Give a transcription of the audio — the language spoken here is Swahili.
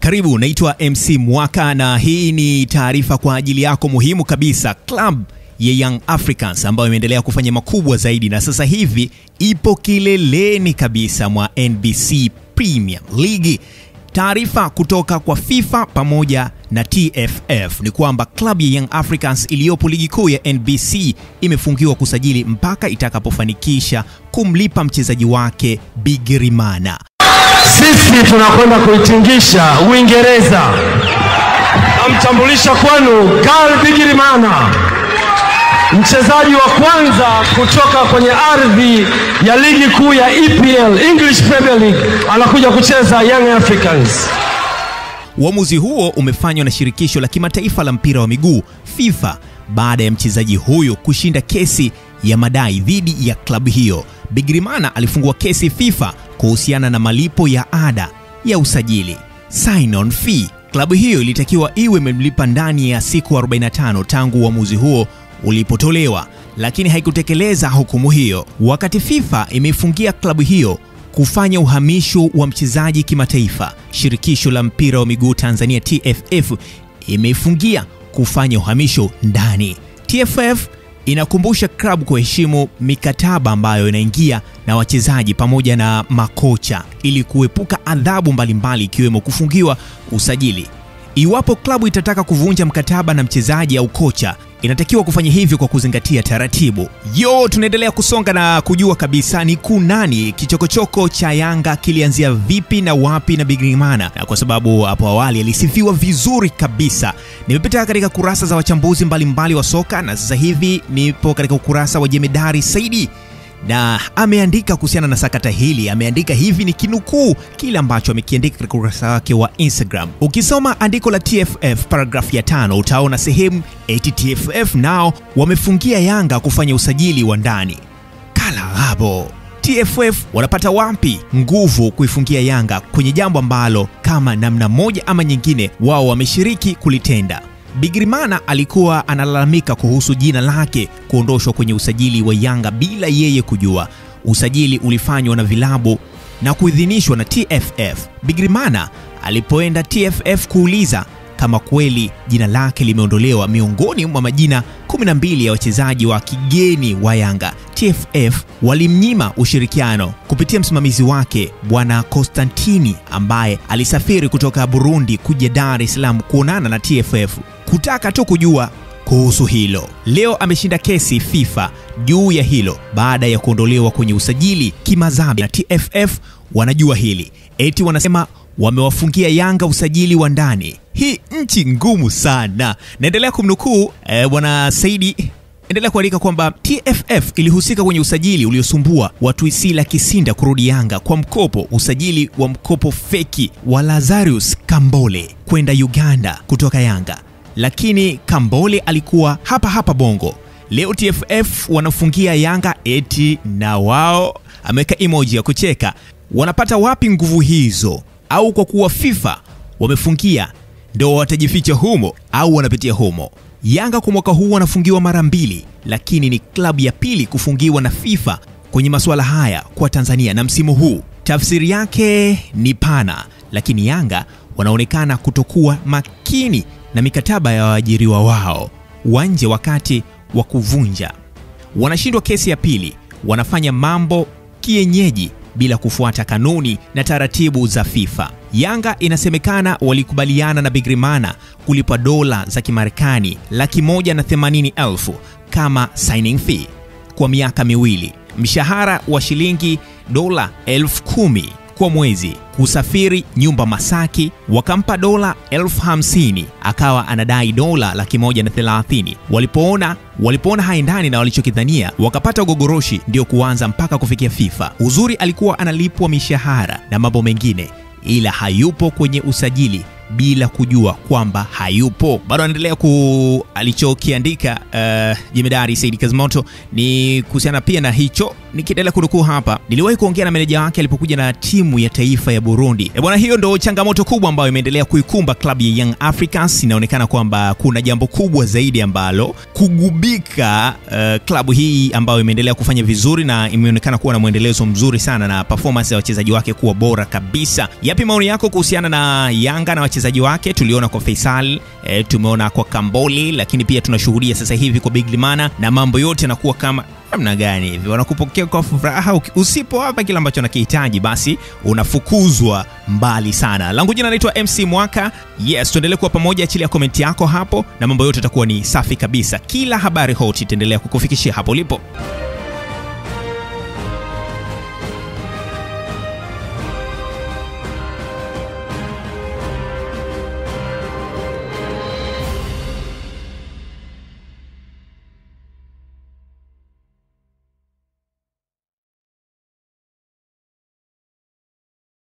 Karibu, naitwa MC Mwaka na hii ni taarifa kwa ajili yako muhimu kabisa. Club ya Young Africans ambayo imeendelea kufanya makubwa zaidi na sasa hivi ipo kileleni kabisa mwa NBC Premier League. Taarifa kutoka kwa FIFA pamoja na TFF ni kwamba klabu ya Young Africans iliyopo ligi kuu ya NBC imefungiwa kusajili mpaka itakapofanikisha kumlipa mchezaji wake Bigirimana. Sisi tunakwenda kuitingisha Uingereza. Namtambulisha kwenu Karl Bigirimana, mchezaji wa kwanza kutoka kwenye ardhi ya ligi kuu ya EPL, English Premier League, anakuja kucheza Young Africans. Uamuzi huo umefanywa na shirikisho la kimataifa la mpira wa miguu FIFA baada ya mchezaji huyo kushinda kesi ya madai dhidi ya klabu hiyo. Bigirimana alifungua kesi FIFA kuhusiana na malipo ya ada ya usajili sign on fee. Klabu hiyo ilitakiwa iwe imemlipa ndani ya siku 45 tangu uamuzi huo ulipotolewa, lakini haikutekeleza hukumu hiyo. Wakati FIFA imeifungia klabu hiyo kufanya uhamisho wa mchezaji kimataifa, shirikisho la mpira wa miguu Tanzania TFF imeifungia kufanya uhamisho ndani. TFF inakumbusha klabu kuheshimu mikataba ambayo inaingia na wachezaji pamoja na makocha ili kuepuka adhabu mbalimbali ikiwemo kufungiwa usajili. Iwapo klabu itataka kuvunja mkataba na mchezaji au kocha, inatakiwa kufanya hivyo kwa kuzingatia taratibu. Yo, tunaendelea kusonga na kujua kabisa ni kunani kichokochoko cha Yanga kilianzia vipi na wapi na Bigirimana, na kwa sababu hapo awali alisifiwa vizuri kabisa. Nimepita katika kurasa za wachambuzi mbalimbali mbali wa soka na sasa hivi nipo katika ukurasa wa Jemedari Saidi na ameandika kuhusiana na sakata hili. Ameandika hivi, ni kinukuu kile ambacho amekiandika katika ukurasa wake wa Instagram. Ukisoma andiko la TFF paragrafu ya tano utaona sehemu eti TFF nao wamefungia Yanga kufanya usajili wa ndani. Kalaghabo, TFF wanapata wapi nguvu kuifungia Yanga kwenye jambo ambalo kama namna moja ama nyingine wao wameshiriki kulitenda? Bigirimana alikuwa analalamika kuhusu jina lake kuondoshwa kwenye usajili wa Yanga bila yeye kujua. Usajili ulifanywa na vilabu na kuidhinishwa na TFF. Bigirimana alipoenda TFF kuuliza kama kweli jina lake limeondolewa miongoni mwa majina 12 ya wachezaji wa kigeni wa Yanga, TFF walimnyima ushirikiano kupitia msimamizi wake Bwana Konstantini ambaye alisafiri kutoka Burundi kuja Dar es Salaam kuonana na TFF kutaka tu kujua kuhusu hilo. Leo ameshinda kesi FIFA juu ya hilo baada ya kuondolewa kwenye usajili kimadhambi, na TFF wanajua hili, eti wanasema wamewafungia Yanga usajili wa ndani. Hii nchi ngumu sana. Naendelea kumnukuu eh, bwana Saidi endelea kuandika kwamba TFF ilihusika kwenye usajili uliosumbua watu Isila Kisinda kurudi Yanga kwa mkopo, usajili wa mkopo feki wa Lazarus Kambole kwenda Uganda kutoka Yanga, lakini Kambole alikuwa hapa hapa Bongo. Leo TFF wanafungia Yanga eti na wao, ameweka emoji ya kucheka. Wanapata wapi nguvu hizo? Au kwa kuwa FIFA wamefungia ndo watajificha humo au wanapitia humo? Yanga kwa mwaka huu wanafungiwa mara mbili, lakini ni klabu ya pili kufungiwa na FIFA kwenye masuala haya kwa Tanzania na msimu huu. Tafsiri yake ni pana, lakini Yanga wanaonekana kutokuwa makini na mikataba ya waajiriwa wao wa nje wakati wa kuvunja. Wanashindwa kesi ya pili, wanafanya mambo kienyeji bila kufuata kanuni na taratibu za FIFA. Yanga inasemekana walikubaliana na Bigirimana kulipa dola za Kimarekani laki moja na themanini elfu kama signing fee kwa miaka miwili, mshahara wa shilingi dola elfu kumi kwa mwezi, kusafiri nyumba Masaki, wakampa dola elfu hamsini akawa anadai dola laki moja na thelathini. Walipoona walipoona haendani na walichokidhania wakapata ugogoroshi, ndio kuanza mpaka kufikia FIFA. Uzuri alikuwa analipwa mishahara na mambo mengine, ila hayupo kwenye usajili bila kujua kwamba hayupo. Bado anaendelea ku alichokiandika uh, Jemedari Saidi Kazimoto ni kuhusiana pia na hicho. Nikiendelea kunukuu hapa, niliwahi kuongea na meneja wake alipokuja na timu ya taifa ya Burundi. E bwana, hiyo ndo changamoto kubwa ambayo imeendelea kuikumba klabu ya Young Africans. Inaonekana kwamba kuna jambo kubwa zaidi ambalo kugubika uh, klabu hii ambayo imeendelea kufanya vizuri na imeonekana kuwa na mwendelezo mzuri sana na performance ya wachezaji wake kuwa bora kabisa. Yapi maoni yako kuhusiana na Yanga na wachezaji wachezaji wake, tuliona kwa Faisal e, tumeona kwa Kamboli, lakini pia tunashuhudia sasa hivi kwa Biglimana, na mambo yote yanakuwa kama namna gani hivi, wanakupokea kwa furaha. Usipowapa kile ambacho nakihitaji, basi unafukuzwa mbali sana. Langu jina naitwa MC Mwaka. Yes, tuendelee kuwa pamoja, chini ya komenti yako hapo, na mambo yote yatakuwa ni safi kabisa. Kila habari hot itaendelea kukufikishia hapo ulipo.